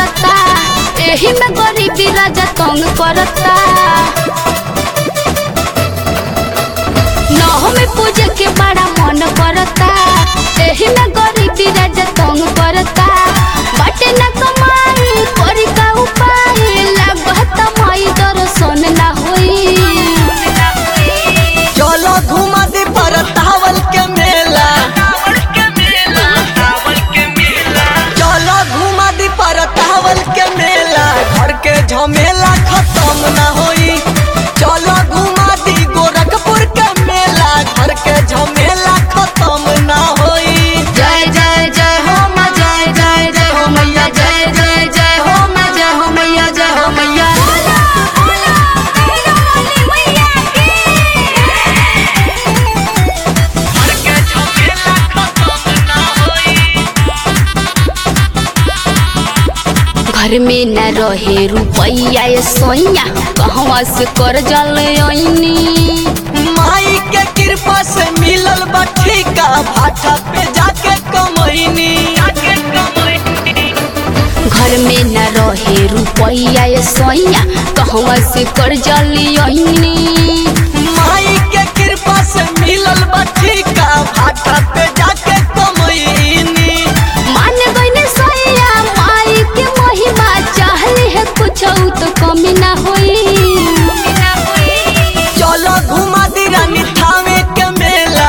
करता एही में गरीबी राजा तंग करता नौ में पूजे के बड़ा मन करता एही में गरीबी राजा तंग करता बाटे न कमाई करी का उपाय लागत माई दर्शन ना होई चलो घुमा दे परतावल के मेला चलो घुमा दे परतावल के मेला घर के झमेला खत्म ना होई चलो घुमा दी गोरखपुर के मेला घर के झमेला खत्म ना होई जय जय जय हो माँ जय जय जय हो मैया जय जय जय हो माँ जय हो मैया जय हो मैया घर में न रहे रुपैया ये सोइया कहवा से कर जल आईनी माई के कृपा से मिलल बा ठीका भाटा पे जाके कमैनी घर में न रहे रुपैया ये सोइया कहवा से कर जल आईनी माई के कृपा से मिलल बा ठीका भाटा पे जाके कमैनी मान गईने सोइया माई के महिमा चाहले है कुछ तो कमी ना होई चलो घुमा दी रानी थावे के मेला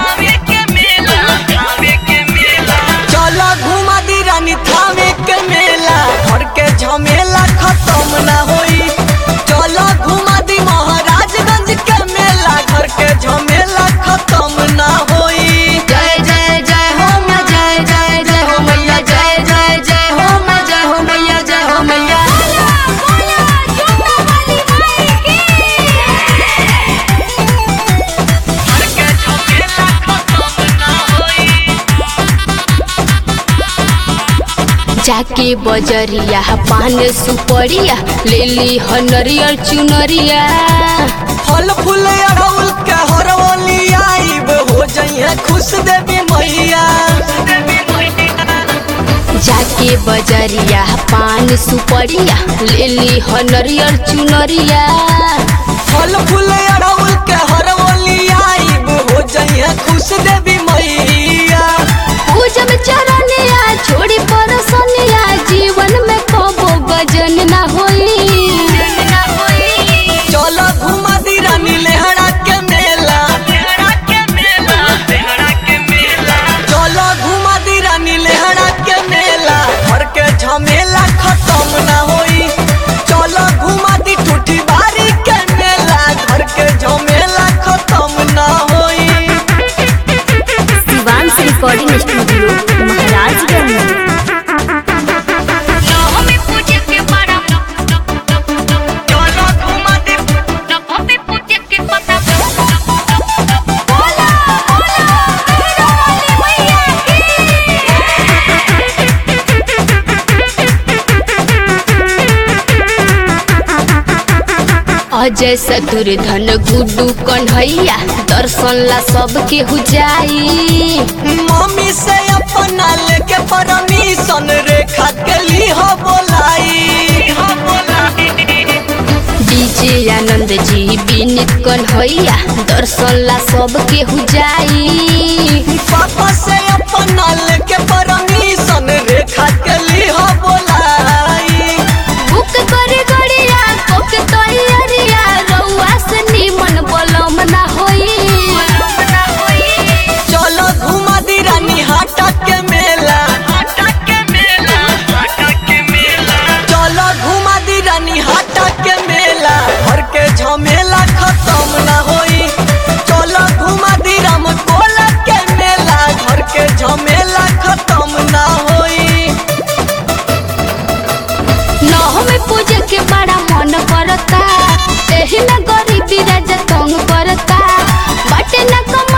चलो घुमा दी रानी थावे के मेला घर के झमेला खत्म ना होई चलो घुमा दी महाराजगंज के मेला घर के झमेला खत्म ना होई जय जय जय हो माँ जय जय जय हो मैया जय जय जय हो माँ जय हो मैया जय हो मैया जाके बजरिया पान सुपरिया ले ली ह नरियल चुनरिया फल फूल अड़ौल के हरवली आइब हो जइहे खुश देवी मैया जाके बजरिया पान सुपरिया ले ली ह नरियल चुनरिया फल फूल अड़ौल के हरवली आइब हो जइहे खुश देवी मैया पूजब चरनिया छोड़ी परसनिया जीवन में कबो गजन ना होई चलो घुमा दी रानी लेहड़ा के मेला चलो घुमा दी रानी लेहड़ा के मेला घर के झमेला खत्म ना होई चलो घुमा दी ठूठी बारी के मेला घर के झमेला खत्म ना होई शिवांश रिकॉर्डिंग स्टूडियो महाराजगंज चलो घुमा दी अजय शत्रुधन गुड्डू कन्हैया दर्शन ला सबके हो जाई मम्मी से अपना लेके परमिशन रेखा के ली हो बोलाई डीजे आनंद जी विनीत कन्हैया दर्शन ला सबके हो जाई पापा से अपना लेके परमिशन रेखा के ली हो बोलाई बुक करे गड़िया कोके तैयारिया रउआ से निमन बलम ना होई चलो घुमा दी रानी हाटा के मेला चलो घुमा दी रानी हाटा के मेला घर के झमेला खत्म ना होई चलो घुमा दी राम कोला के मेला घर के झमेला खत्म ना होई नौ में पूजे के बड़ा मन करता एही में गरीबी राजा तंग करता बाटे न कमा